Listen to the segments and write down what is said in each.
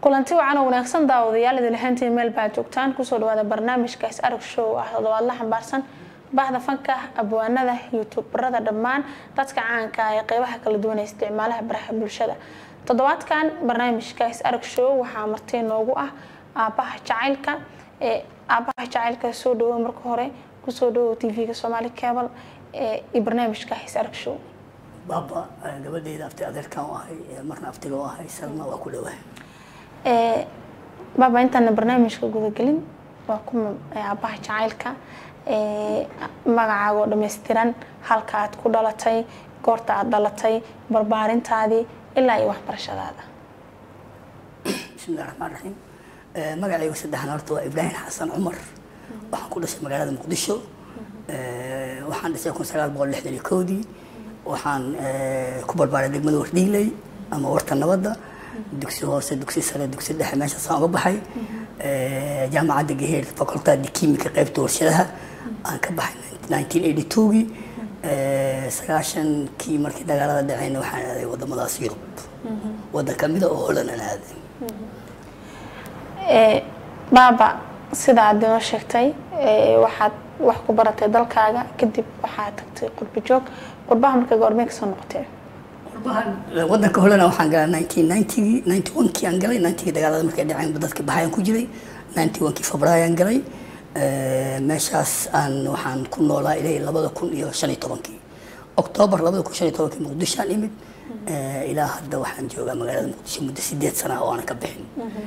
kulanti wacan oo wanaagsan daawadayaal idin lahaantiin meel baa joogtaan kusoo dhawaada barnaamijka is arag show ah toddobaad la xambaarsan bahda fanka abwaanada youtuberada dhammaan dadka caanka ah ee qeybaha kala duwan ee isticmaalaha baraha bulshada toddobaadkan barnaamijka is arag show waxaa martii noogu ah aabaha jacaylka ee aabaha jacaylka soo dhawo marka hore kusoo dhawo tv-ga soomaali cable iyo barnaamijka is arag show baaba gabadheyda abti adeerkan u ahay marna abtiga u ahay salma waa ku dhawahay baaba intaana barnaamijka gudagelin waa kuma aabaha jacaylka magacaaga oo dhammaystiran halka aad ku dhalatay goorta aad dhalatay barbaarintaadii ilaa iyo waxbarashadaada bismillahi raxmaan raxiim magacaygu saddexan horta waa ibraahim xasan cumar waxaan ku dhashay magaalada muqdisho waxaan dhashay kun sagaal boqol lixdan iyo kowdii waxaan ku barbaaray degmada wardhiiley ama warta nabadda dugsi hoose dugsi sare dugsi dhexe meeshaasaan uga baxay jaamacadda gaheer facultadi kimika qaybta warshadaha aan ka baxay nineteen eighty twogii sagaashankii markii dagaalada dhaceyna waxaan aaday wadamadaas yurub waddan kamida oo holan aan aaday baaba sida aad inoo sheegtay waxaad wax ku baratay dalkaaga kadib waxaad tagtay qurbi joog qurbaha markay goormee kasoo noqotee wadanka holana waxaan galay nineteen ninetygii ninety one kii aan galay ninetygii dagaalada markay dhaceen dadka baxayaan ku jiray ninety one kii febraayo aan galay meeshaas aan waxaan ku noolaa ilaa labada kun iyo shan iyo tobankii octoobar labada kun shan iyo tobankii muqdisho aan imid ilaa hadda waxaan joogaa magaalada muqdisho muddo sideed sana oo aanan ka bixin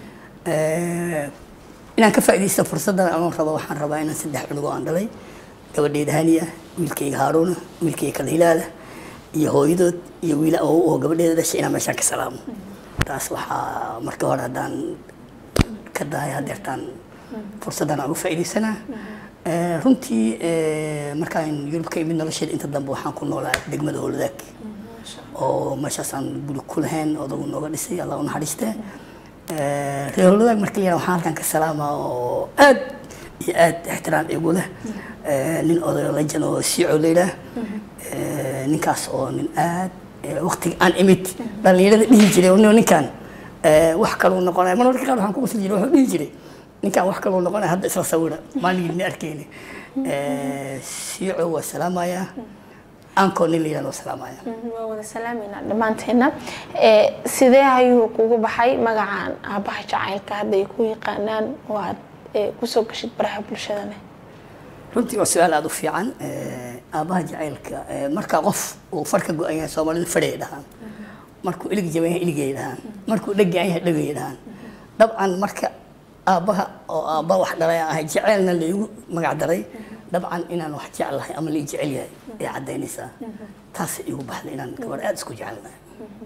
inaan ka faaidaysta fursaddan anoon rabo waxaan rabaa inaan saddex cunug oo aan dhalay gabadheyda haniya wiilkayga haaruuna wiilkayga kala hilaala iyo hooyadood iyo wiil oo gabadheeda dhashay inaan meeshaan ka salaamo taas waxaa marka hore haddaan ka dahay hadeertaan fursaddan aan uga faaidaysanaa runtii markaan yurub ka imid nolosheeda inta dambe waxaan ku noolaa degmada howladaag oo meeshaasaan guri ku lahayn odagu nooga dhisay allah u naxariistee reer howladaag marka la waxaan halkan ka salaamaa oo aad iyo aad ixtiraam igu leh nin odayo lajan oo siico layidhaah ninkaas oo nin aad waqtiga aan imid dhalinyarada dhihi jiray ninkan wax kaluu noqonaya mar marka qaar waxaan ku qosli jiray wuxuu dhihi jiray ninkan wax kaluu noqonaya hadda isla sawira maaligii ni arkeyni siico waa salaamayaa aankoo nin layidhahdo waa salaamaya waa wada salaameynaa dhammaanteena sidee ayuu kugu baxay magacan aabaha jacaylka hadda ay ku yaqaanaan oo aad kusoo gashid baraha bulshadane runtii waa su-aal aada u fiican aabaha jacaylka marka qof uu farka go-an yahay soomaalidu fadhay dhahaan markuu ilig jaban yahay iligay dhahaan markuu dheggaan yahay dhegay dhahaan dabcan marka aabaha oo aabba wax dhalay aan ahay jaceylna laygu magac daray dabcan inaan wax jeclahay ama lai jecel yahay ay caddaynaysaa taasay igu baxday inaan gabar aada isku jecelnahay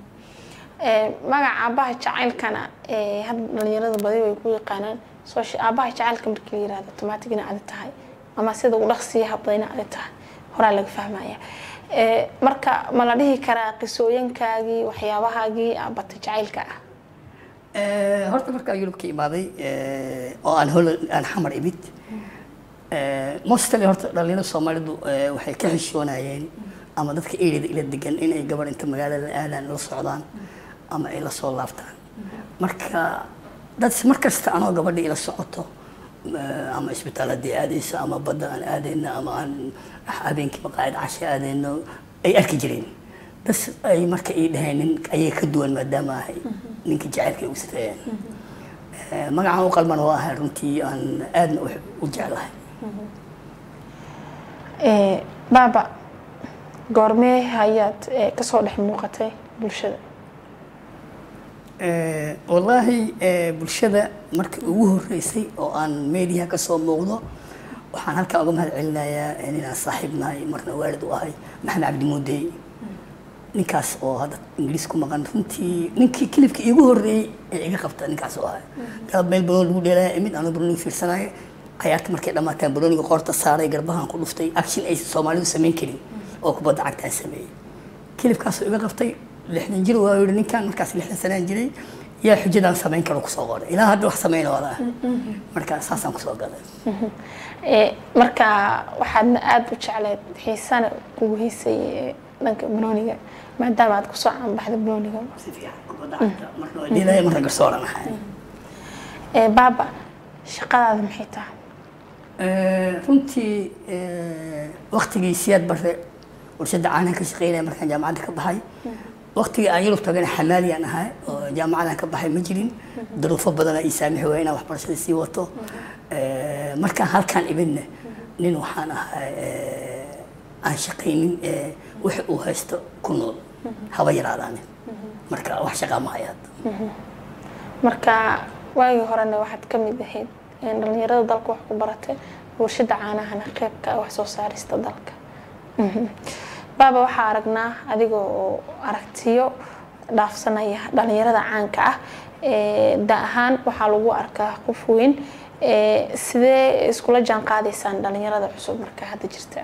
magaca aabaha jacaylkana hadda dhalinyarada badi way ku yaqaanaan aabaha jacaylka markii la yirahdo automatic ina adi tahay ama sida u dhaqsiya habda ina adi tahay horaa laga fahmaya marka ma la dhihi karaa qisooyinkaagii waxyaabahaagii aabata jacaylka ah horta markaa yurub ka imaaday oo aan hol aan xamar imid mostly horta dhalinyarada soomaalidu waxay ka xishoonayeen ama dadka ereyda ila degan inay gabar inta magaalada aadaan la socdaan ama ay la soo laabtaan marka dad mar kasta anoo gabadha ila socoto ama isbitaal haddii aadayso ama badda aan aadayno ama aan habeenkii maqaayad casha aadayno ay arki jireen bas ay marka ii dhaheen nin ayay ka duwan maadaama ahay ninka jacaylka ay ugu safeeyeen magacaan u qalman oo ahay runtii aan aadna u jeclahay baaba goormee ayaad kasoo dhex muuqatay bulshada wallaahi bulshada markii ugu horeysay oo aan meediyaha kasoo muuqdo waxaan halkaa uga mahad celinayaa inaan saaxiib nahay marna waalid u ahay maxamed cabdi muudey ninkaas oo hadda ingiriis ku maqan runtii ninkii kilibka iigu horreeyey ee iga qabta ninkaas oo ahay galab meel banoon lagu dheelaya imid anoo banooniga fiirsanaya cayaarta markay dhammaataan banooniga qoorta saaray garbahan ku dhuftay action ay soomaalidu samayn karin oo kubadda cagtaan sameeyey kilibkaasoo iga qabtay lixdan jir waa yihi ninkan markaas lixdan sanaan jiray yaa xujadaan samayn karo kusoo qoray ilaa hadda wax samayna wada ah marka saasaan kusoo galay marka waxaadna aada u jecleed xiisana kugu hiisay dhanka banooniga maadaama aad kusoo caanbaxda banooniga si fiican kubadda cagta marna waa dheelaya marna garsooran ahay ee baaba shaqadaada maxay tahay runtii waktigii siyaad bare warshada caanaha ka shaqeynaya markaan jaamacadda ka baxay waktigii aan yurub tagana xamaaliyaan ahay oo jaamacadan ka baxay ma jirin duruufo badana ii saamixi waaya inaan waxbarashada sii wato markaan halkaan imidna nin waxaan ahay aan shaqaynin wix uu haysto ku nool haba yaraadaanin marka wax shaqaa ma hayaad marka waagii horena waxaad ka mid ahayd dhalinyarada dalka wax ku baratay warshada caanahana qeybka wax soo saarista dalka baaba waxaa aragnaa adiga oo aragtiyo dhaafsanaya dhalinyarada caanka ah da ahaan waxaa lagu arkaa qof weyn sidee iskula jaan qaadaysaan dhalinyarada cusub marka hadda jirta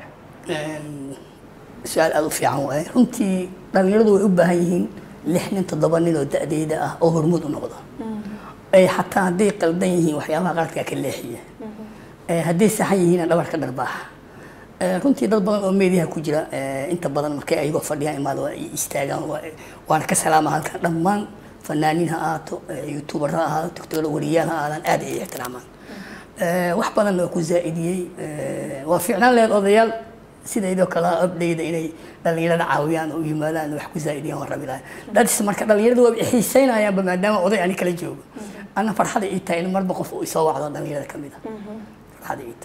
su-aal aada u fiican waaye runtii dhalinyaradu way u baahan yihiin lix nin toddoba nin oo da-deyda ah oo hormuud u noqda ay xataa hadday qaldan yihiin waxyaabaha qaladkaa ka leexiya hadday saxan yihiin dhabarka dharbaaxa runtii dad badan oo meediyaha ku jira inta badan markay ayagoo fadhiyaan imaada waa istaagaan waana ka salaama halkan dhammaan fanaaniin ha ahaato youtuber ha ahaato tiktoker wariyaal ha aadaan aad ay ixtiraamaan wax badanna waa ku zaa'idiyey waa fiicnaan laheed odayaal sidaydoo kale abdayda inay dhalinyarada caawiyaan oo yimaadaan wax ku zaa'idiyaan waan rabi lahay dadis marka dhalinyarada waa xiisaynayaanba maadaama oday ani kala joogo anna farxada ii tahay in marba qof uu isoo wacdo dhalinyarada ka mid a farxada ii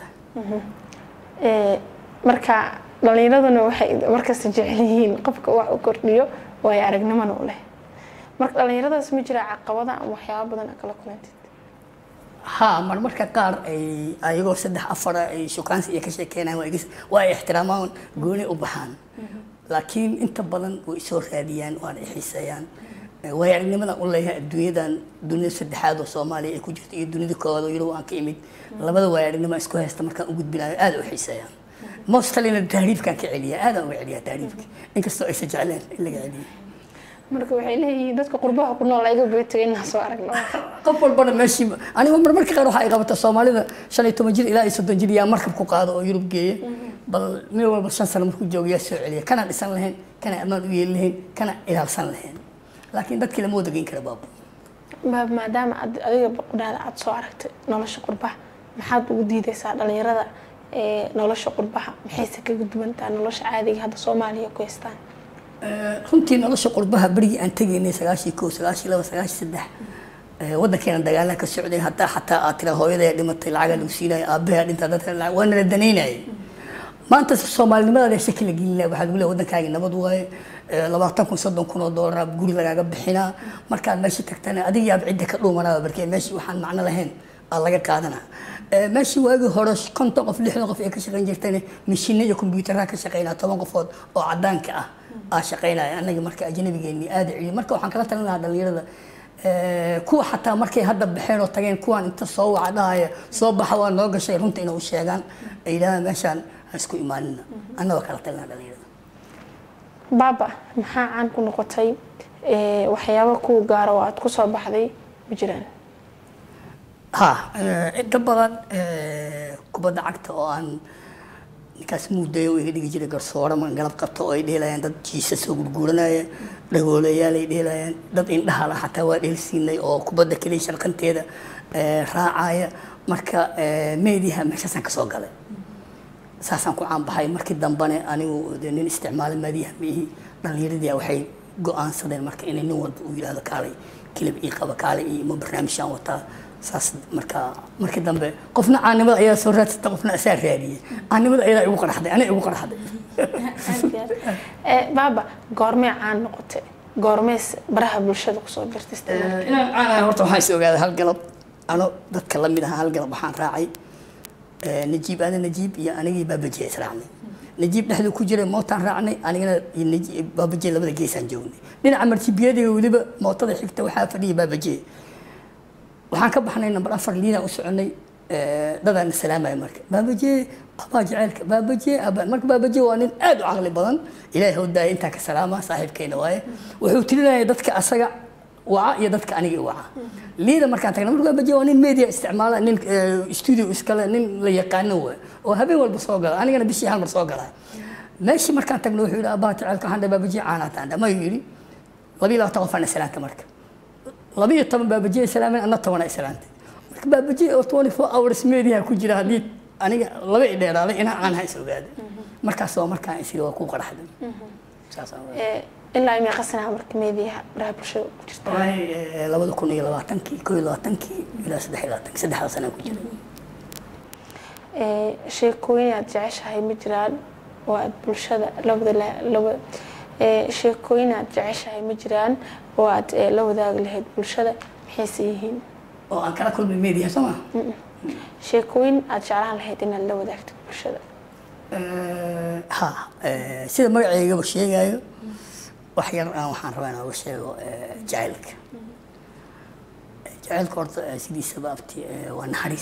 tahay marka dhalinyaraduna waxay markasta jecel yihiin qofka wax u kordhiyo waayo aragnimana u leh marka dhalinyaradaas ma jira caqabada ama waxyaaba badan kala kulantid ha marmarka qaar ay ayagoo saddex afara ay shukaansi iyo ka sheekeynayaan waa ay ixtiraamaan gooni u baxaan laakiin inta badan way soo raadiyaan waana xiiseeyaan waayo aragnimada u leeyahay adduunyadan dunida saddexaad oo soomaaliya ay ku jirto iyo dunida koowaad oo yurub aan ka imid labada waayo aragnimo isku haysta markaan u gudbinayo aada u xiiseeyaan mostalina tahriibkaan ka celiya aadaan uga celiyaa tahriibka inkastoo aysan jecleen in laga celiyo marka waxay leeyihiin dadka qurbaha ku nool ayaga beetay inaan soo aragno qof walbana meeshii aniga marmarka qaar waxa ay qabata soomaalida shan iyo toban jir ilaa iyo soddon jir yaa markab ku qaado oo yurub geeya bal mid walba shan sano markuu joogo yaa soo celiya kana dhisan lahayn kana ammaan u yeeli lahayn kana ilaalsan lahayn laakiin dadkii lama wada geyn kara baabo baab maadaama aad adiga qudhaada aad soo aragtay nolosha qurbaha maxaad ugu diidaysaa dhalinyarada nolosha qurbaha maxayse kaga duwantaa nolosha caadiga hadda soomaaliya ku haystaan runtii nolosha qurbaha berigii aan tegaynay sagaashii koo sagaashii laba sagaashii saddex waddankeena dagaalaha ka socday hataa xataa aad tira hooyadaa dhimatay lacagaa lagu siinaya aabahaa dhintaa dadka lacag waa nala danaynayay maanta soomaalinimadaada shaki la gelinaya waxaa lagu leeya waddankaagi nabad waaye labaatan kun soddon kun oo doolar guri lagaaga bixinaa markaad meeshii tagtana adiga yaab cidda ka dhuumanaa barkee meeshii waxaan macno lahayn aa laga qaadanaa meeshii waagii hore konton qof lixdan qof ee ka shaqayn jirtayna mishiina iyo kombiyuutaraha ka shaqaynaa toban qofood oo cadaanka ah aa shaqaynaya annaga marka ajnabigeennii aada celiyo marka waxaan kala talin lahaa dhalinyarada kuwa xataa markay hadda baxeen oo tageen kuwaan inta soo waca dhahaya soo baxa waa noo gashay runta inay u sheegaan ay yidhahdaan meeshaan ha isku imaanina annagoo kala talin lahaa dhalinyarada baaba maxaa caan ku noqotay waxyaabo kuu gaara oo aad ku soo baxday ma jiraan ha inta badan kubadda cagta oo aan ninkaas muudayo iga dhigi jiray garsoore ma galab qabto oo ay dheelayaan dad jiisa soo gurguuranaya dhagoolayaal ay dheelayaan dad indhahala xataa waa dheelsiinay oo kubadda keliya sharqanteeda raacaya marka meediyaha meeshaasaan kasoo galay saasaan ku caanbaxay markii dambane anigu de nin isticmaala meediyaha miihi dhalinyaradii waxay go-aansadeen marka inay nin walba uu yidhahdo kaalay kilib ii qaba kaalay iyo ma barnaamijaan wataa saas marka markii dambe qofna caanimada ayaa soo raadsata qofna asaa raadiyey caanimada ayadaa igu qaraxday aniga igu qaraxday baaba goormee caan noqotay goormees baraha bulshada kusoo jirta inaan caan ahay horta waxaan is ogaaday hal galab ano dadka la mid aha hal galab waxaan raacay najiib aada najiib iyo anigii baabajiya israacnay najiib dhexduu ku jiray mootaan raacnay anigana baabajiya labada geesaan joognay dhinaca martibiyadiga weliba mootada xigta waxaa fadhiyay baabajiya waxaan ka baxnay namber afar liidaan u soconay dadaan salaamaya marka baabaje abaa jaceylka baabaje marka baabaje waa nin aad u caqli badan ilaahay hawdaaya intaa ka salaama saaxiibkeena waaye wuxuu tirinaya dadka asaga waca iyo dadka aniga i waca liida markaan tagna marka baabaje waa nin media isticmaala nin studio iskale nin la yaqaano waa oo habeen walba soo gala anigana bishii hal mar soo galaa meeshii markaan tagna wuxuu yidhi abaa jaceylka waxaan dhahay baabaje caanaa taandha mayuu yidhi labiyo labaatan qof aan islaanta marka labiyo toban baabajiya islaameen anna toban islaantay marka baabaji oo 24 hours media ku jira haddii aniga laba i dheeraaday inaan aan hays ogaaday markaas waa markaan isiri waa ku qaraxday saasaan waa Ee, ilaa imay qasanaha marka meediyaha baraha bulshada ku jirta wallaahi eh, labada kun iyo labaatankii koo iyo labaatankii ilaa saddex iyo labaatankii saddexda sanaa ku jiray Ee, sheekooyin aad jeceshahay ma jiraan oo aad bulshada labada la- laba ee, sheekooyin aad jeceshahay ma jiraan oo aad ee, la wadaagi lahayd bulshada maxayse yihiin oo aan kala kulmay media soo maa sheekooyin aad jeclaan lahayd inaad la wadaagto bulshada Eh, ha eh, sida magaceygaba sheegayo wax yar aan waxaan rabaa inaan uga sheego eh, jacaylka Eh, jacaylka horta eh, sidiisaba abti eh, waa naxariis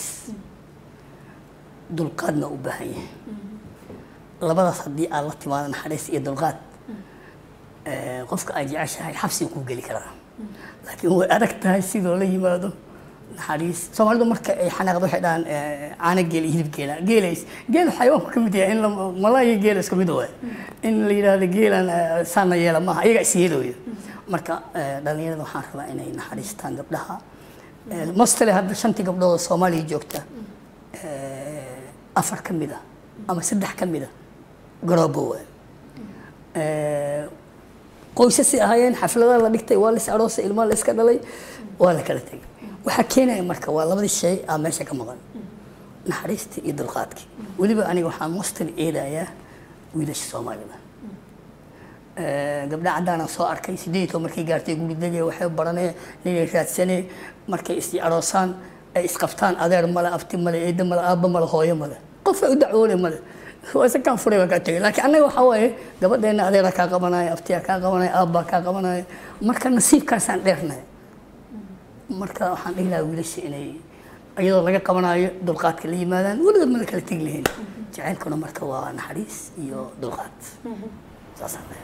dulqaadna u baahan yahay labadaas haddii aad la timaado naxariis iyo dulqaad eh, qofka aad jeceshahay xabsiga kuu geli karaa laakiin way adag tahay sidoo la yimaado naxariis soomaalidu marka ay xanaaqdo waxay dhahaan eh, caano geel iyo hilib geela geelays geel xayawaanku ka mid yahay in la malaayo geela isku mid waay in la yidhaahdo geelan eh, saana yeela maaha iyaga is yeelooyo marka eh, dhalinyarada waxaan rabaa inay naxariistaan gabdhaha Eh, mostly hadda shantii gabdhood oo soomaaliya joogta eh, afar ka mid a ama saddex ka mid a garoobo waay Eh, qoysasay ahaayeen xafladaha la dhigtay waa lis aroosay ilmaha la iska dhalay waa la kala tegay waxaa keenaya marka waa labadii shay aa meesha ka maqan naxariistii iyo dulqaadkii weliba aniga waxaan mostly eedayaa wiilasha soomaalida Eh, gabdha caddaanaan soo arkay sideed oo markay gaartay guri degay waxay baranee ninay raadsanee markay is aroosaan ay isqabtaan adeer male abti male eedda male aabba male hooyo male qof ay u dacwoole male waa isa kaan furay waa kaa tegay laakiin annaga waxaa waaye gabadheena adeera kaa qabanaya abtiyaa kaa qabanaya aabbaa kaa qabanaya marka nasiibkaasaan dheernahay marka waxaan dhihi lahaa wiilasha inay iyadoo laga qabanayo dulqaadka la yimaadaan weligood mala kala tegi lahayn jacaylkuna marka waa naxariis iyo dulqaad saasaan leeyahay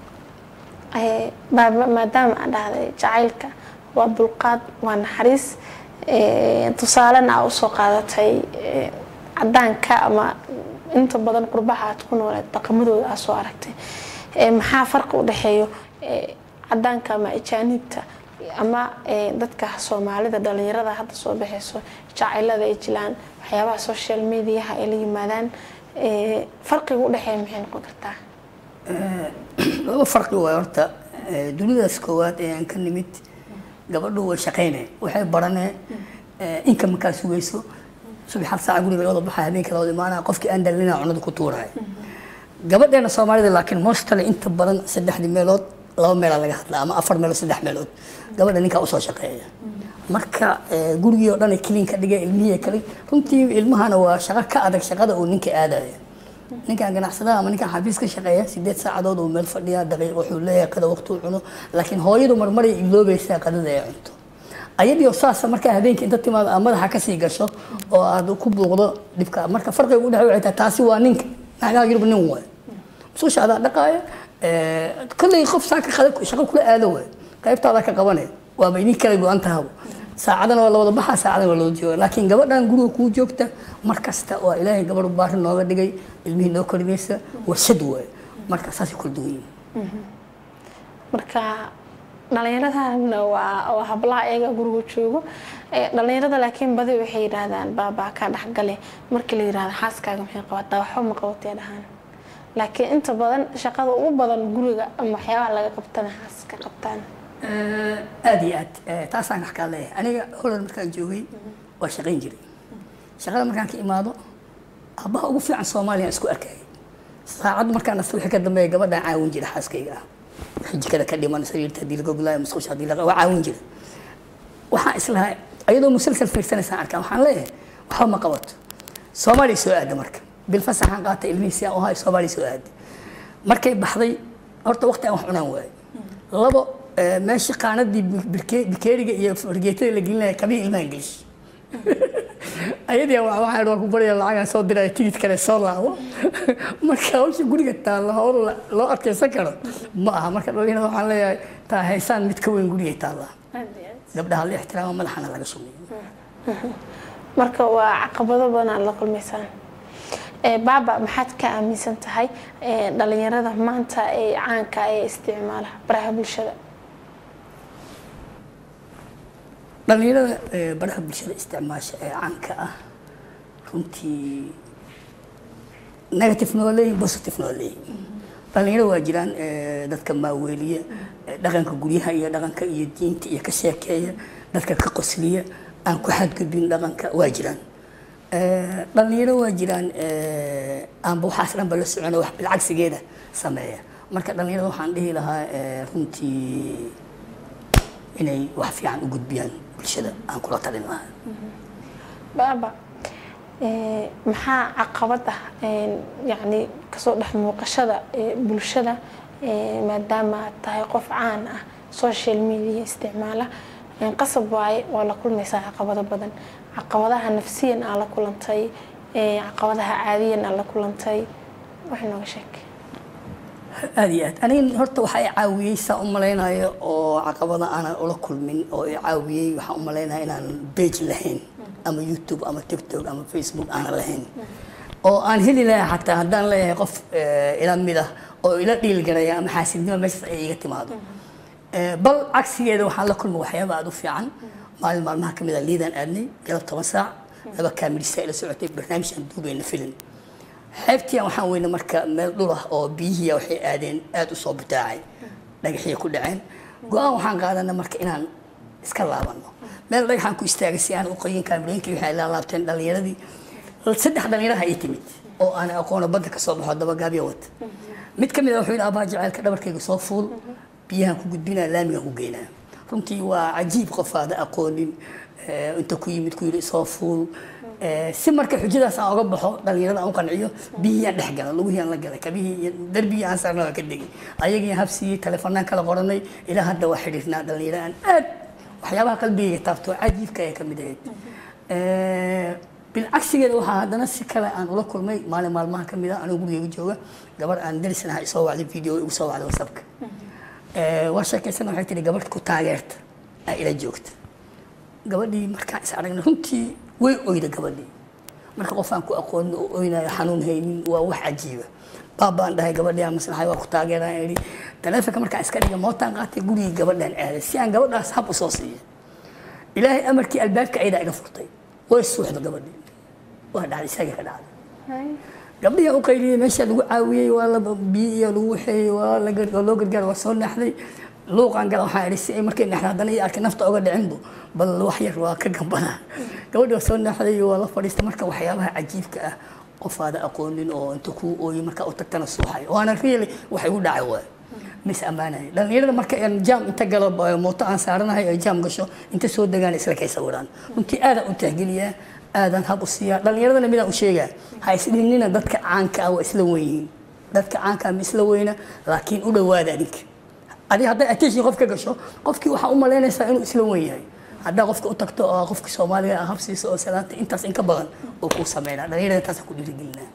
Ee, baaba- maadaama aad dhahday jacaylka waa dulqaad waa naxariis ee, tusaalena aa usoo qaadatay ee, cadaanka ama inta badan qurbaha aad ku nooleed dhaqamadooda aa soo aragtay Ee, maxaa farqi u dhexeeyo ee, cadaanka ama ajaanibta ama ee, dadka soomaalida dhalinyarada hadda soo baxayso jacaylada ay jilaan waxyaabaha social mediaha ay la yimaadaan ee, farqiga u dhexeeya maxay noqon kartaa laba farqi waay horta Eh, dunidaas koowaad ee aan ka nimid gabadhu way shaqayneen waxay baraneen inka markaa sugayso subax hal saaca guriga looda baxaya habeenka looda imaanaya qofkii aan dhalina cunada ku tuuraya gabadheena soomaalida laakiin mostly inta badan saddexdii meelood laba meelaa laga hadlaa ama afar meelood saddex meelood gabadha ninkaa usoo shaqeeya marka eh, gurigii oo dhan ay clean ka dhigay ilmihii kale runtii ilmahana waa shaqo ka adag shaqada uu ninka aadaya ninkan ganacsadaha ama ninkan xafiis ka shaqeeya sideed saacadood uu meel fadhiya daqiiq wuxuu leeyahay qada waqti uu cuno laakiin hooyadu marmaray iloobaysaa qadada ay cunto ayadiio saasa markaa habeenkii inta timaado aad madaxa kasii gasho oo aad ku buuqdo dhibka marka farqiga u dhexe waxay tahay taasi waa ninka naagaha yurub nin waay mususha adaa dhaqaaya kolley qof saaka qada shaqo kula aado waay qaybtaada ka qabanay waaba idin kala go-an tahabo saacadana waa la wada baxaa saacadana waa loo jooga laakiin gabadhan guriga kuu joogta mar kasta waa ilaahay gabadh baari nooga dhigay ilmihii noo korinaysa warshad waay marka saasay kula duwan yihiin marka dhalinyaradana waa waa hablaha iyaga guriga joogo Ee, dhalinyarada laakiin badi waxay yidhaahdaan baabaa ka dhexgale markii la yidhahdo xaaskaaga maxay qabataa waxba ma qabatee dhahaan laakiin inta badan shaqada ugu badan guriga ama waxyaabaha laga qabtana xaaska qabtaan aad iyo aad Eh, taasaan wax kaa leeyahay aniga holland markaan joogay waa shaqayn jiray shaqada markaan ka imaado aabbaha ugu fiican soomaaliya isku arkayay saacad markaan nasta wixii ka dambeeya gabadhaan caawin jira xaaskayga ah wixii jikada ka dhiman sariirta haddii laga gulaayo musqusha haddii laga waa caawin jira waxaan islahay ayadoo musalsal fiirsanaysaan arkaa waxaan leeyahay waxba ma qabato soomaaliya soo aada marka bilfasaxaan qaatay ilmihii si aan u hayo soomaaliya soo aada markay baxday horta waqti aan wax cunaan waayo labo eh, meeshii qaanadii birke- bikeeriga iyo fargeetada la gelinaya kabihii ilmahan gelish ayadii waa waxaan waa ku baraya lacagaan soo diraya tigid kale soo laabo marka hawsha guriga taalla howl la- loo adkeysan karo ma aha marka dhalinyarada waxaan leeyahay taa haysaan mid ka weyn gurigay taallaa gabdhaha la ixtiraamo madaxana laga sumeeyo marka waa caqabado badan aad la kulmaysaan Ee, baaba maxaad ka aaminsan tahay ee, dhalinyarada maanta ee caanka ee isticmaala baraha bulshada dhalinyarada eh, baraha bulshada isticmaasha ee caanka ah runtii negative noo leeyihin positive noo leeyihin dhalinyaro waa jiraan eh, dadka maaweeliya eh, dhaqanka guryaha iyo dhaqanka iyo diinta iyo ka sheekeeya dadka ka qosliya aan ku xadgudbin dhaqanka waa jiraan Eh, dhalinyaro waa jiraan eh, aanba waxaas dhanba la socona wax bilcagsigeeda sameeya marka dhalinyarada waxaan dhihi lahaa eh, runtii inay wax fiican u gudbiyaan bulshada aan kula talin lahaa baaba eh, maxaa caqabad ah een, yacni kasoo dhex muuqashada eh, bulshada eh, maadaama aad tahay qof caan ah social media isticmaala een, qasab waaye waa la kulmaysaa caqabado badan caqabadaha nafsiyan aa la kulantay eh, caqabadaha caadiyan aa la kulantay wax nooga sheeg aad iyo aad aniga horta waxaa i caawiyey saa u malaynayo oo caqabada aanan ula kulmin oo i caawiyey waxaan u malaynaya inaan page lahayn ama youtube ama tiktok ama facebook aanan lahayn oo aan heli lahaa xataa haddaan leeyahay qof eh, ila mid ah oo ila dhiilgaraya ama xaasidnimo meeshaas ay iga timaado Eh, bal cagsigeeda waxaan la kulmay waxyaaba aad u fiican maalin maalmaha ka mid a liidaan aadnay galab toban saac laba kaamilisa ila socotay barnaamij aan duubayna filim xeebtii waxaan weyne marka meel dhul ah oo biyihii waxay aadeen aad u soo butaacay dhagaxii ku dhaceen go-aan waxaan qaadanay marka inaan iska laabano meel dhagaxaan ku istaagay si aan u qoyin kaamirooyinkii waxay la laabteen dhalinyaradii saddex dhalinyaraha ii timid oo aan aqoono badda ka soo baxo dabagaabyo wata mid ka mid a wuxuu yidhi abaa jaceylka dhabarkayga soo fuul biyahan ku gudbinaa laamigan ku geynaa runtii waa cajiib qof aada aqoonin eh, inta ku yimid ku yidhi soo fuul Eh, si marka xujadaas aan oga baxo dhalinyarada aan u qanciyo biyihii aan dhex gala lugihii aan la galay kabihii iyo darbigii aan saarna waa ka degay ayagii habsiiyey telefoonaan kala qoranay ilaa hadda waa xidhiirnaa dhalinyaro aan aad waxyaabaha qalbigayga taabto cajiibka ay ka mid ahayd Eh, bilcagsigeeda waxaa haddana si kale aan ula kulmay maalin maalmaha ka mid ah anuu gurigeyga jooga gabar aan darisan ahaa isoo wacday video igu soo wacday whatsappka Eh, waa sheekaysana waxay tihi gabadh ku taageerta aa ila joogta gabadhii markaan is aragnay runtii way oyda gabadhii marka qof aan ku aqoonin oo oynayo xanuun haynin waa wax cajiiba baabaan dhahay gabadhii aan maslaxay waa ku taageeraan idhi taleefonka markaan iska dhigay mootaan qaatay gurigii gabadhaan aaday si aan gabadhaas hab u soo siiya ilaahay amarkii albaabka aydaa iga furtay way suuxda gabadhii waa dhacday isagii ka dhacday gabdhihii u qayliyey meesha lagu caawiyey waa la biyo iyo lagu waxeeyey waa la gar- waa loo gargaar waa soo naaxday luuqaan gala waxaan idhi si ay markay naaxda haddana iyo arkay nafta oga dhicinbu bal wax yar waa ka gambanaa gabadhii waa soo naaxday waa la fadhiistay marka waxyaabaha cajiibka ah qof aada aqoonin oo inta kuu ooyey markaa u tagtana suuxay waana really wax igu dhacay waay mis ammaanaya dhalinyarada marka aan jaam inta galo ba- mooto aan saaranahay ay jaam gasho inta soo degaan isla kay sawiraan runtii aadaan u tahgeliyaa aadaan hab u siiyaa dhalinyaradana midaan u sheegaa ha isdhihnina dadka caanka ah waa isla weyihiin dadka caanka ah ma isla weyna laakiin u dhowaada adinka adi hadday attention qof ka gasho qofkii waxaa u malaynaysaa inuu isla weyn yahay haddaa qofka u tagto oo qofka soomaaliga ah habsiisa oo salaanta intaas in ka badan oo kuu sameynaa dhalinyarada intaas ku dhiirigelinaa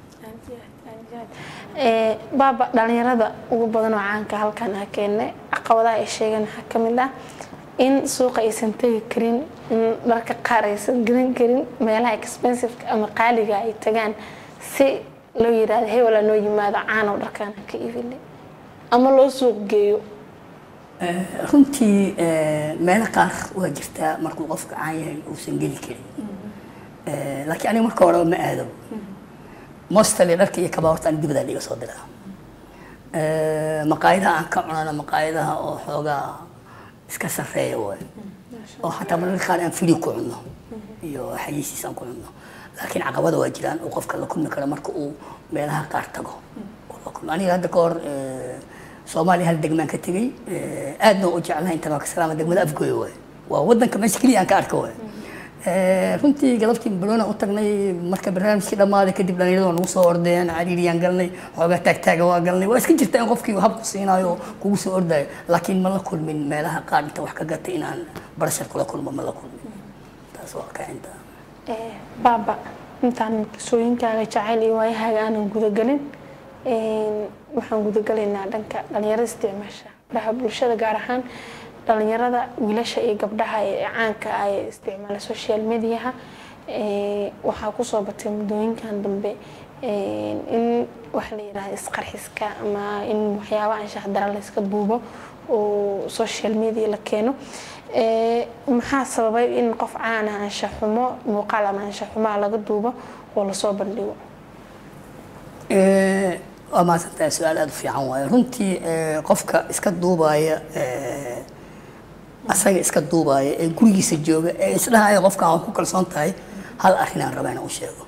Eh, baaba dhalinyarada ugu badan oo caanka halkan ah keenne caqabadaha ay sheegeen waxaa ka mid ah in suuqa aysan tegi karin in dharka qaar aysan gadan karin meelaha expensiveka ama qaaliga ay tagaan si loo yiraahdo hebela noo yimaado caanow dharkaan ka iibinay ama loo suuq geeyo runtii eh, meelo qaar waa jirtaa markuu qofka caan yahay uusan geli karin Eh, laakiin aniga marka horeba ma aado mostly dharka iyo kabaa horta ani dibadaan iga soo diraa Eh, maqaayadaha aan ka cunana maqaayadaha oo xoogaa iska sarreeya waay oo xataa mararka qaar aan fili ku cunno iyo xayiisiis aan ku cunno laakiin caqabada waa jiraan oo qofka la kulmi karo marka uu meelaha qaar tago oo la kulmo. aniga hadda ka hor eh, soomaaliya hal degmaan ka tegey eh, aadna u jeclahay intan waa ka salaama degmada afgooya waay waa wadanka meesha keliya aan ka arka waay Eh, runtii galabtii barona u tagnay marka barnaamijkii dhammaaday kadib dhalinyarada waa nagu soo ordeen cariiriyaan galnay xoogaa taagtaaga waa galnay waa iska jirta in qofkii hab ku siinayo oo kugu soo ordayo laakiin ma la kulmin meelaha qaar inta wax ka gatay inaan barashar kula kulmo ma la kulmin taas waa ka intaa Eh, baaba intaan qisooyinkaaga jacayl iyo waayahaaga aanan gudagelin een, waxaan gudagalaynaa dhanka dhalinyarada isticmaasha baraha bulshada gaar ahaan dhalinyarada wiilasha iyo gabdhaha ee caanka ah ee isticmaala social mediaha eh, waxaa kusoo batay muddooyinkan dambe een, in waxa la yidhahda isqarxiska ama in waxyaaba anshax dara la iska duubo oo social media la keeno Ee, maxaa sababay in qof caan ah anshax xumo muuqaal ama anshax xumaa laga duubo oo lasoo bandhigo Eh, waa mahadsantahay su-aal aada u fiican waaye runtii eh, qofka iska duubaya eh, asaga iska duubaya ee gurigiisa jooga ee isdhahaya qofkan waa ku kalsoon tahay hal arrinaan rabaa inaan u sheego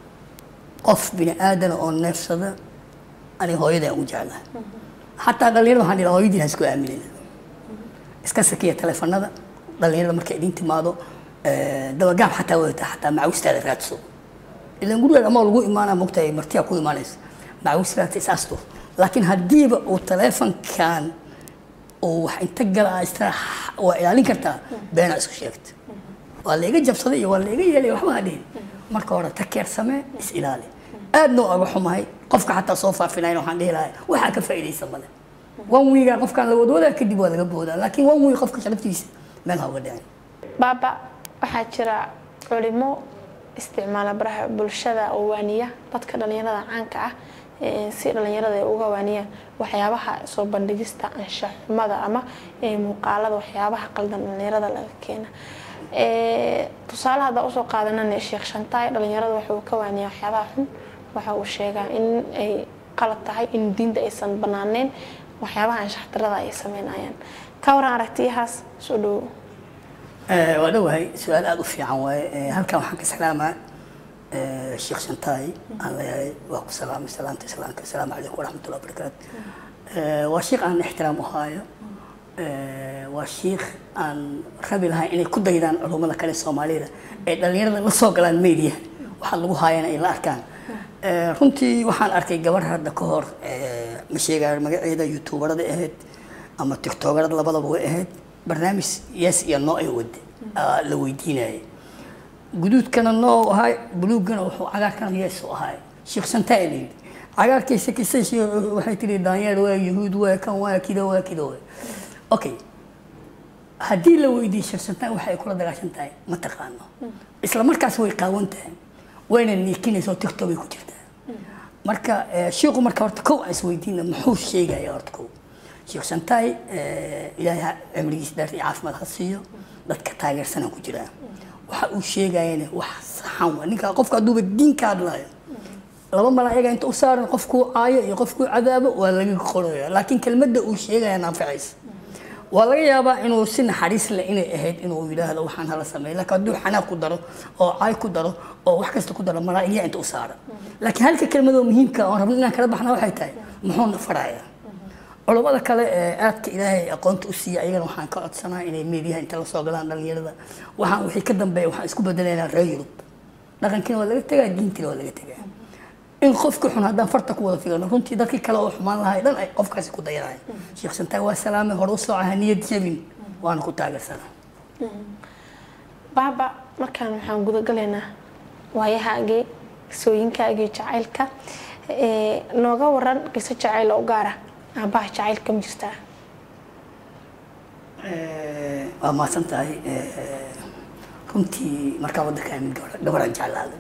qof bini aadana oo neefsada aniga hooyaday aan u jeclahay xataa dhalinyarada waxaan dhihaa hooyadiin ha isku aaminina iska sakiya taleefanada dhalinyarada markay idin timaado eh, dabagaab xataa wadata xataa macawistaada raadso ilan guriga ama lagu imaanaa mogtahay martiyaa ku imaanaysa macawistaada isaasto laakiin haddiiba uu taleefankan uu wax inta gala istra waa ilaalin kartaa beenaa isku sheegta waa layga jabsaday iyo waa layga yeelay waxba ha dhihin marka hore takeer samee is ilaali aadna u aga xumahay qofka xataa soo faafinayn waxaan dhihi lahay waxaa ka faa'iidaysa male one weegaa qofkaan la wadwadaa kadib waa laga boodaa laakiin one week qofka sharaftiisa meel ha uga dhicin baaba waxaa jira culimo isticmaala baraha bulshada oo waaniya dadka dhalinyarada caanka ah ee si dhalinyarada ay uga waaniyaan waxyaabaha soo bandhigista anshax xumada ama ee muuqaalada waxyaabaha qaldan dhalinyarada laga keena Ee, tusaale haddaa usoo qaadanana sheekh shantaay dhalinyarada waxa uu ka waaniyaa waxyaabaha xun waxa uu sheegaa in ay qalad tahay in diinta aysan banaaneyn waxyaabaha anshax darada ay sameynayaan ka waran aragtiyahaas soo dhowo Eh, waa dhowahay su-aal aada u fiican waaye Eh, halkan waxaan ka salaamaa eh, sheekh shantaay aan leeyahay waa ku salaamay salaamta islaamka asalaamu calaykum waraxmatullahi wabarakaatu Eh, waa sheekh aan ixtiraam u haayo Eh, waa sheekh aan rabi lahay inay ku daydaan culummada kale soomaalida ee dhalinyarada la soo galaan media waxaa lagu haayana ay la arkaan Eh, runtii waxaan arkay gabar hadda ka hor eh, ma sheegayo magaceeda youtuberada ahayd ama tiktokerada labadaba way ahayd barnaamij yes iyo no ay wade aa la weydiinayay guduudkana no ahay buluugana wuxuu cagaarkana yes u ahay sheekh santaa la yidhi cagaarkaysa kisa waxay tiri daanyeer waa yahuud waa kan waa kida waa kida waa okay haddii la weydiiyo sheekh santaa waxa ay kula dagaashan tahay ma taqaano isla markaas way qaawan tahay wayna niikinaysa oo tiktok ay ku jirtaa marka eh, sheekhu marka horta kow aan isweydiina muxuu sheegaya horta kow sheekh santaay eh, ilaahay ha- cimrigiisa dheer iyo caafimaad ha siiyo dadka taageersanaan ku jiraa waxa uu sheegayana wax saxan waa ninka qofka hadduuba diinka hadlaayo laba malaa'iga inta u saaran qofkuu caayo iyo qofkuu cadaabo waa laga qoraya laakiin kelmadda uu sheegaya naanficaysa waa laga yaabaa inuu si naxariis leh inay ahayd inuu yidhaahdo waxaan hala sameeyo laakiin hadduu xanaaq ku daro oo caay ku daro oo wax kasta ku daro malaa'igya inta u saaran laakiin halka kelmadoo muhiimka oon rabno inaan kala baxna waxay tahay muxuuna farayaa culammada kale ee aadka ilaahay aqoonta u siiya ayagana waxaan ka codsanaa inay meediyaha inta la soo galaan dhalinyarada waxaan wixii ka dambeeya waxaan isku bedelaynaa reer yurub dhaqankiina waa laga tegaa diintiina waa laga tegaa in qofka xun haddaan farta ku wada fiirno runtii dadkii kale oo xumaan lahay dhan ay qofkaasi ku dayanahay sheekh santaag waa salaame hore u soocaha niyad jabin waana ku taageersanaa baaba markaan waxaan gudagalaynaa waayahaagii qisooyinkaagii jacaylka Ee, nooga waran qiso jacayl oo u gaara aabaha jacaylka ma jirtaa Eh, waa mahadsan tahay Eh, runtii markaa waddanka mid gabaraan jeclaaday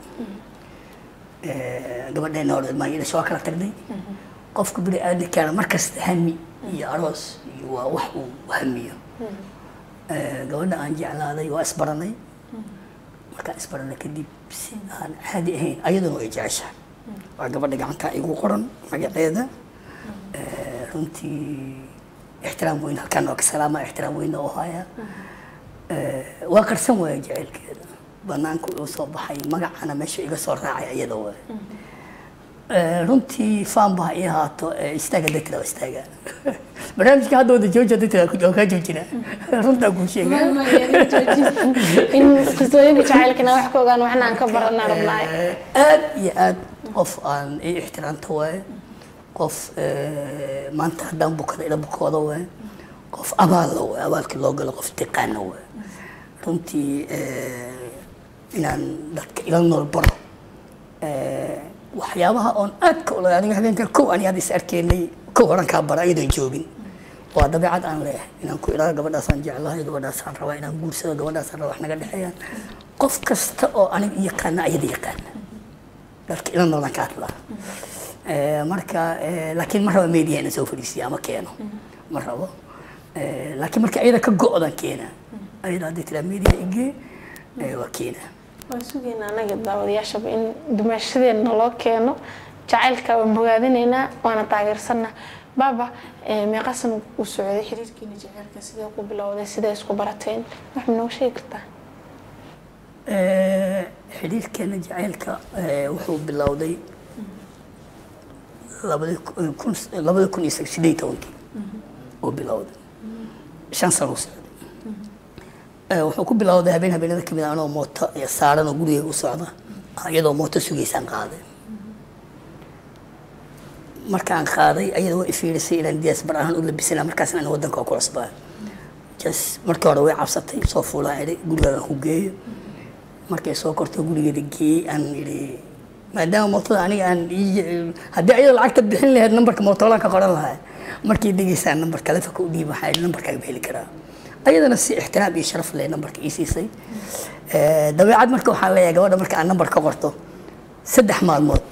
Eh, gabadheena hore maayadasha waa kala tagnay qofka bini aadamkaana markasta hami iyo aroos iyo waa wax uu hamiyo Eh, gabadha aan jeclaaday waa isbaranay markaan isbaranay kadib si aan caadi ahayn ayaduna way jeceshahay waa gabadha gacantaa igu qoran magaceeda Eh, runtii ixtiraam weyn halkaan waa ka salaama ixtiraam weyn oo haya Eh, waa qarsan waaya jaceylkeeda banaanka uu soo baxay magacana meesha iga soo raacay iyada waay Eh, runtii faan baa ii haato eh, istaaga dadkina waa istaaga barnaamijka hadda wada jooja dadkina waa kaa joojina runtaa kuu sheega in qisooyinka jacaylkana wax ka ogaan waxna aan ka baranaa rabnaay aad iyo aad qof aan ii ixtiraamta waaye qof eh, maanta haddaan bukada ila bukooda waaye qof abaalla waaye abaalkii loo galo qof tiqaana waaye runtii eh, inaan dadka ila nool baro Eh, waxyaabaha oon aad ka olay aniga habeenka kow ani hadda is arkeynay kow horan kaa bara iyadoon joogin waa dabeecad aan leeyahay inaan ku idhaahdo gabadhaasaan jeclahay gabadhaasaan rabaa inaan guursado gabadhaasaan rabaa wax naga dhexeeyaan qof kasta oo aniga yaqaana ayada yaqaana dadka ila noolan ka hadlaa Eh, marka eh, laakiin ma raba media inaan soo fadhiisiyo ama keeno ma rabo Eh, laakiin marka iyada ka go-dan keena ayada haddii tiraa media igee eh, waa keena waan sugaynaa anaga daawadayaashaba in dumaashadeena loo keeno jacaylka waan bogaadinaynaa waana taageersanaa baaba eh, meeqa sana uu socday xiriirkiina jacaylka sidee ku bilowday sidee isku barateen wax ma nooga sheegi kartaa Eh, xidhiirkeena jacaylka eh, wuxuu bilowday labadi kun labada kun iyo sideed iyo tobankii uu bilowday shan sano u socday Eh, wuxuu ku bilowday habeen habeenada kamid ah anoo mooto iyo saaran oo gurigeyga u socda ah, iyadoo mooto sugaysaan qaaday markaan qaaday ayada waa ifiirisay inaan diyaasbar ahaan u labisana markaasna aan wadanka waa ku cusbaa jas markii hore way cabsatay soo fuulaan idhi gurigaan ku geeyo markay soo korto gurigeeda geeyey aan idhi maadaama mootada aniga aan ii- haddii ayada lacagta bixin lahayd nambarka mootolaan ka qoran lahaa markii degeysaan nambar taleefonka u dhiib waxaa idhi nambarkaaga ma heli karaa ayadana si ixtiraam iyo sharaf leh nambarka ii siisay Eh, dabeecad marka waxaan leeyahay gabadha marka aan nambar ka qorto saddex maalmood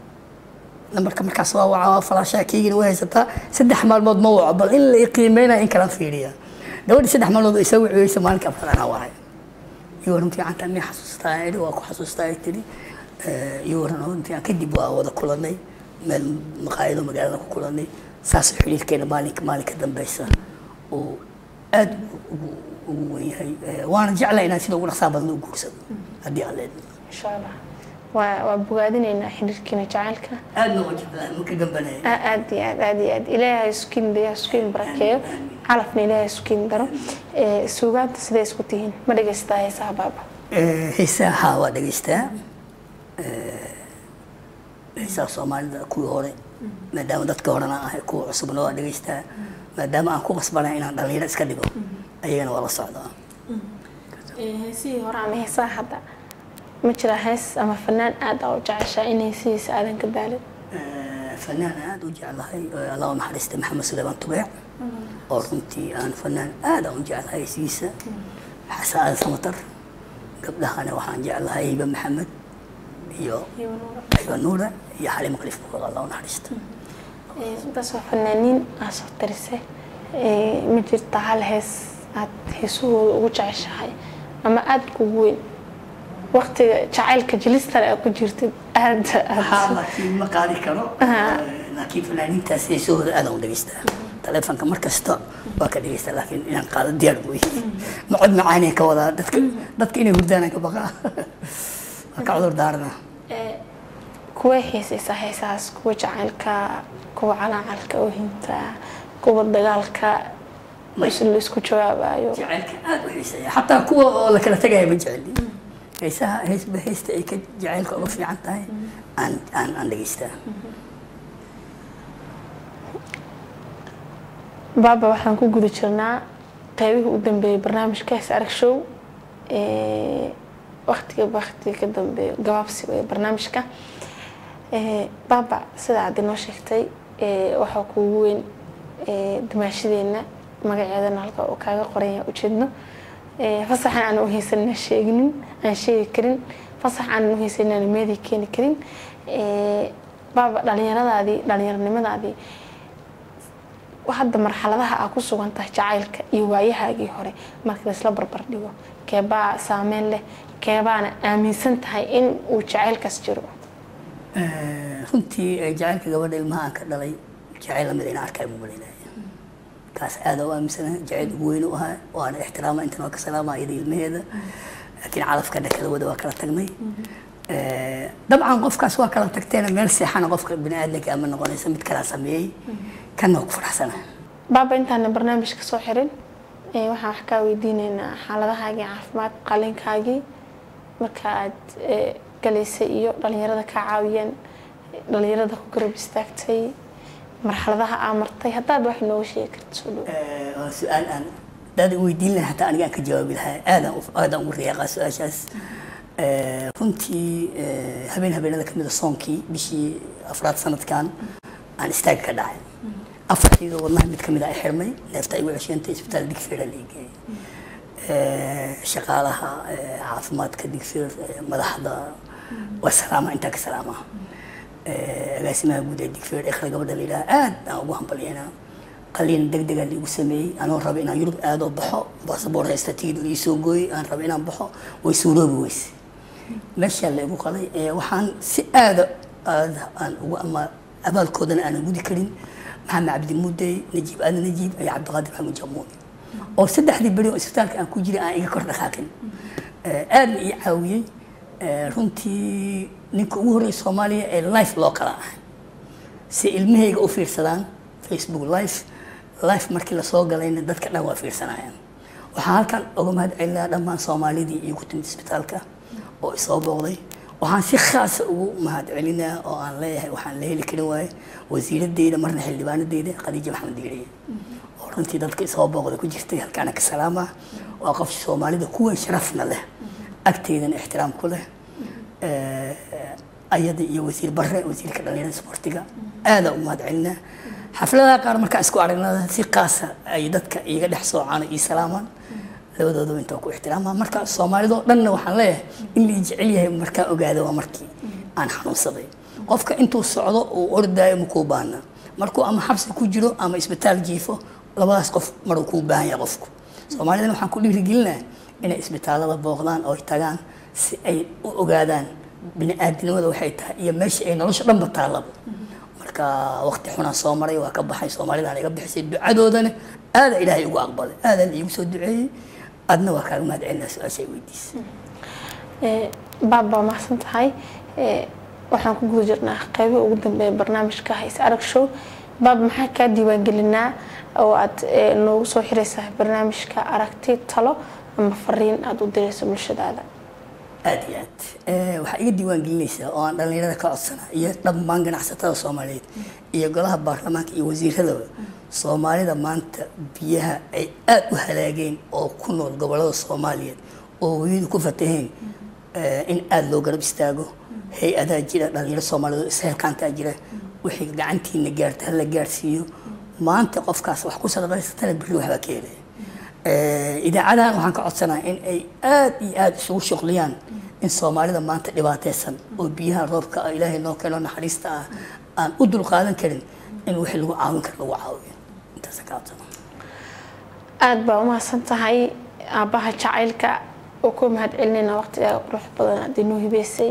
nambarka markaas waa waca falaashaa keygina way haysataa saddex maalmood ma waco bal in la qiimeynaya in kalaan fiiriya gabadhi saddex maalmood oo isa wiciyeysa maalinka afraad anaa wahay iyo waran fiicanta miyay xasuustaa idhi waa ku xasuustaa ay tidhi Eh, iyo waran oo fiican kadib waa wada kulanay meel maqaayado magaalada ku kulanay saasoo xiriirkeena maalinka maalinka dambeysa uu aad ugu ugu wen yahay Eh, waana jeclahay inaan sida ugu dhaqsaa badan u guursado haddii aan leedahay insha allah waa waa bogaadinaynaa xiriirkiina jacaylka aadna waa jeclahay maka gambanaya A- aad iyo aad aad iyo aad ilaahay iskin dayo iskin barakeeyo calafna ilaahay iskin daro Eh, suugaanta sidee isku tihiin ma dhagaystaa heesaha baaba Eh, heesaha haa waa dhegaystaa Eh, heesaha soomaalida kuwii hore maadaama dadka horena ahay kuwa cusubna waa dhegaystaa maadaama aan ku qasbanahay inaan dhalinyaro iska dhigo ayagana waa la socdaa heesihii hore ama heesaha hadda ma jira hees ama fanaan aad aa u jeceshaa in heesihiisa aadan ka daalin Eh, fanaan aad u jeclahay eh, allah u naxariista maxamed suleymaan tubeec oo runtii aan fanaan aad aan u jeclahay heesigiisa xasan aadan samatar gabdhahana waxaan jeclahay hiba maxamed iyo ayba nuura iyo xaliimo khaliif buur allah u naxariista intaas waa fanaaniin aa soo tarise Eh, ma jirta hal hees aad heesahooda ugu jeceshahay ama aad kugu weyn waqtiga jacaylka jilistale aad ku jirtid aad haa aad laakiin ma qaadi karo laakiin fanaaniintaas heesahooda aadaan u dhegaystaa taleefonka mar kasta waa ka dhegaystaa laakiin inaan qaado diyaar buu yahay ma cod macaaneen ka wadaa dadka dadka inay hurdaanaan ka baqaa waa ka cudur daarana Eh, kuway xiisaysaa heesahaas kuwa jacaylka kuwa calaacalka oohinta kuwa dagaalka is la isku jawaabayo jacaylka aad u xiiseeya xataa kuwa oo la kala tegaya ma jeceli heesaha heesba heesta ay ka jacaylka uga fiican tahay aan aan aan dhegaystaa baaba waxaan ku guda jirnaa qaybihii u dambeeyay barnaamijka hees arag show Eh, waqtiga waqtiga ka dambeeyo gabaabsi ee barnaamijka Eh, baaba sida aad inoo sheegtay eh, waxaa kuugu weyn eh, dumaashadeena magaceedana halka uu kaaga qoran yahay ujeedno Eh, fasaxan aan u haysanina sheegnin aan sheegi karin fasax aan u haysanina aan meedi keeni karin Eh, baaba dhalinyaradaadii dhalinyaronimadaadii hadda marxaladaha aa ku sugan tahay jacaylka iyo waayahaagii hore marka laisla barbar dhigo keebaa saameyn leh keebaana aaminsan tahay in uu jacaylkaas jiro runtii eh, jacaylka gabadha ilmaha aan ka dhalay jacayl lamid inaan arkaa buu malaynaya kaas aada u aaminsanahay jacayl ugu weyn u ahaa waana ixtiraama intan waa ka salaama iyada ilmaheeda laakiin calafka dhakada wada waa kala tagnay Eh, dabcan qofkaas waa kala tagteena meel seexana qofka bini aadamka ama noqonaysa mid kalaa sameeyey kana waa ku faraxsanahay baaba intaana barnaamijka soo xirin eh, waxaan wax kaa weydiineynaa xaaladahaagii caafimaad qalinkaagii marka aad eh, galaysay iyo dhalinyarada kaa caawiyeen dhalinyarada ku garab istaagtay marxaladaha aa martay haddaad wax nooga sheegi karta soo dhow Eh, waa su-aal aan dad weydiin lahaa hataa aniga aan ka jawaabi lahaa aadaan u- aadaan ugu riyaaqaa su-aashaas Eh, runtii eh, habeen habeenada kamid a soonkii bishii afraad sanadkan aan istaag ka dhacay afartiidoo wadnaha mid kamid a ay xirmay neefta ay igu cesheentay isbitaal digfeera la igeeyey Eh, shaqaalaha eh, caafimaadka digfeer eh, madaxda waa salaama intaa ka salaama Eh, agaasimaha guud ee digfeer ikhla gabadha la yidhaha aad aan ugu hambalyeynaa qaliin deg dega liigu sameeyey anoo raba inaan yurub aadoo baxo basaboor haysta tigid liisoo gooyey aan raba inaan baxo way suuroobi weyse meeshaa la igu qalay ee waxaan si aada aada aan ugu ama abaalkoodana aanan gudi karin maxamed cabdi mudey najiib aadan najiib iyo cabdiqaadir maxamuud jamuuni oo saddexdii beri oo isbitaalka aan ku jiray aan iga kor dhaqaaqin aadna ii caawiyey runtii ninka ugu horreeya soomaaliya ee life loo kala ah si ilmahayga u fiirsadaan facebook live life markii lasoo galayna dadka dhan waa fiirsanayaan waxaan halkan uga mahad celinayaa dhammaan soomaalidii iigu timid isbitaalka oo isoo booqday waxaan si khaasa ugu mahad celinayaa oo aan leeyahay waxaan la heli karin waaye wasiiradeyda marna xildhibaanadeyda khadiija maxamed diiriye oo runtii dadka isoo booqda ku jirtay halkaana ka salaama waa qof soomaalida kuwan sharafna leh agteydana ixtiraam ku leh ayada iyo wasiir bare wasiirka dhalinyarada sportiga aada u mahad celinaa xafladaha qaar markaan isku aragnada si qaasa ay dadka iga dhex soocaan ii salaamaan labadoodaba intaa ku ixtiraama marka soomaalidoo dhanna waxaan leeyahay in la jecel yahay markaan ogaada waa markii aan xanuunsaday qofka intuu socdo uu ordaayo makuu baahna markuu ama xabsi ku jiro ama isbitaal jiifo labadaas qof maruu kuu baahan yahay qofku soomaalidana waxaan ku dhiirigelinaa inay isbitaalada booqdaan oo ay tagaan si ay u ogaadaan bini-aadinimada waxay tahay iyo meesha ay nolosha dhanba taallaba marka waqti xunaan soo maray waa ka baxay soomaalidaan iga bixisay ducadoodana aada ilaahay ugu aqbalay aada la iigu soo duceeyey adna waa kaaga mahad celinaa su-aashay weydiisa baab baa mahadsan tahay waxaan ku guda jirnaa qeybii ugu dambeeya barnaamijka hays arag show baab maxaa kaa diiwaangelinaa oo aad noogu soo xiraysaa barnaamijka aragti talo ama fariin aada u dirayso bulshadaada aada iyo aad waxaa iga diiwaan gelinaysaa oo aan dhalinyarada ka codsana iyo dhammaan ganacsatada soomaaliyeed iyo golaha baarlamaanka iyo wasiiradaba soomaalida maanta biyaha ay aada u halaageen oo ku nool gobolada soomaaliyeed oo weyadu ku fataheen in aada loo garab istaago hay-adaa jira dhalinyaro soomaaliyeed oo isheelkaantaa jira wixii gacantiina gaarta hala gaarsiiyo maanta qofkaas wax ku sadaqaysatana biri waxbaa ka helaya idaacadahan waxaan ka codsanaa in ay aada iyo aada isugu shuqliyaan in soomaalida maanta dhibaateysan oo biyaha roobka ah ilaahay noo keeno naxariista ah aan u dulqaadan karin in wixii lagu caawin karo lagu caawiyo intaasa ka codsana aada baa umahadsan tahay aabbaha jacaylka oo ku mahad celinayna waqtigaa qurux badan aad inoo hibeysay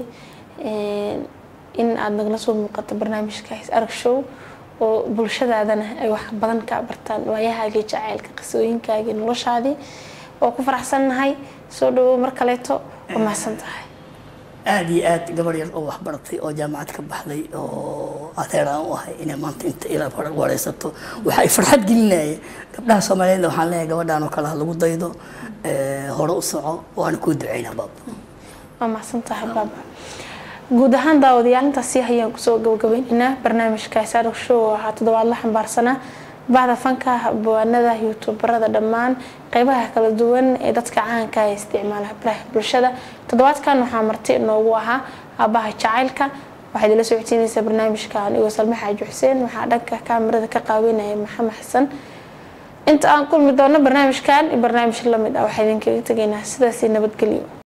in aada nagala soo muuqato barnaamijka his arag show oo bulshadaadana ay wax badan ka bartaan waayahaagii jacaylka qisooyinkaagii noloshaadii oo ku faraxsannahay soo dhawow mar kaleeto waa mahadsan tahay aada iyo aad gabar yar oo waxbaratay oo jaamacad ka baxday oo adeer aan u ahay inay maanta inta ila wareysato waxa ay farxad gelinaya gabdhaha soomaaliyeed waxaan leeyahay gabadhaan oo kale ha lagu daydo hore u soco waana kuu duceynaa baaba waa mahadsan tahay baaba guud ahaan daawadayaal intaasi ayaan kusoo gabagabaynaynaa barnaamijka saarag show oo ahaa toddobaad la xambaarsanaa bahda fanka bawaanada youtuberada dhammaan qeybaha kala duwan ee dadka caanka ee isticmaala baraha bulshada toddobaadkan waxaa marti inoogu ahaa aabaha jacaylka waxaad ila socodsiinaysaa barnaamijka anigoo salme xaaji xuseen waxaa dhanka kaamirada ka qaaweynaya maxamed xasan inta aan kulmi doono barnaamijkan iyo barnaamij lamid ah waxaa idinkaga tegaynaa sidaasi nabadgelyo